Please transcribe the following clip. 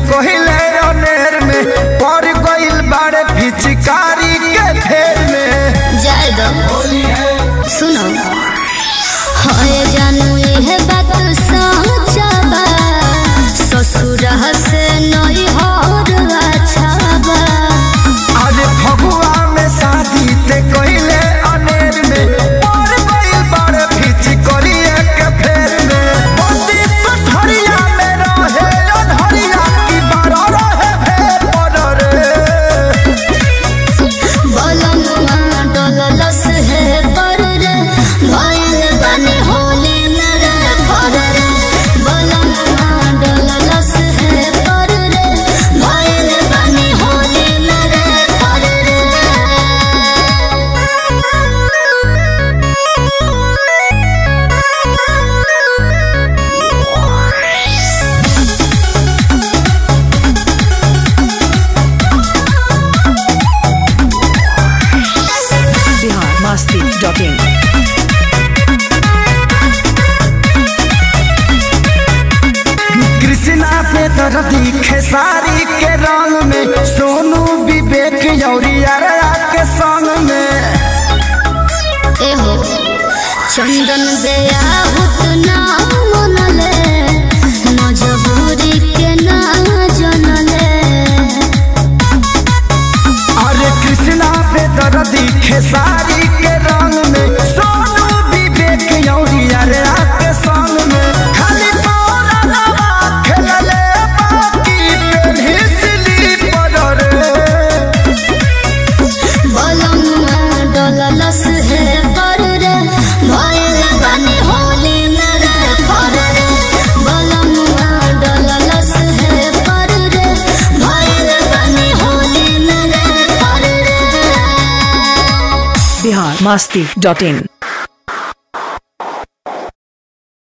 कोहिले अनेर में पड़ गइल बाड़े पिचकारी के फेर में जाए दो होली है सुनो होए जानू ये बात सच्चा बा ससुर से नई हर अच्छा बा अरे फगुआ में शादी ते कोहिले अनेर में पड़ गइल बाड़े पिचकारी के फेर में बंदी पथरिया में रहे अनहरिया की बारा रहे फेर पर रे बलनुआ डललस है पर रे भइल बने होली नरे फर रे बलनुआ डललस है पर रे भइल बने होली नरे फर biharmasti.in कृष्णा पे दर्दी खेसारी के रंग में सोनू विवेक यौरिया के संग में एहो चंदन दया हुत ना मनले मजबूरी के ना जनले अरे कृष्णा पे दर्दी खेसारी के रंग में सोनू विवेक यौरिया के संग में खाली पौरा लवा खेलले बाकी पेन्ही स्लीपर रे बलनुआ डललस है पर रे भइल बने होली नरे फर रे बलनुआ डललस है पर रे भइल बने होली नरे फर रे biharmasti.in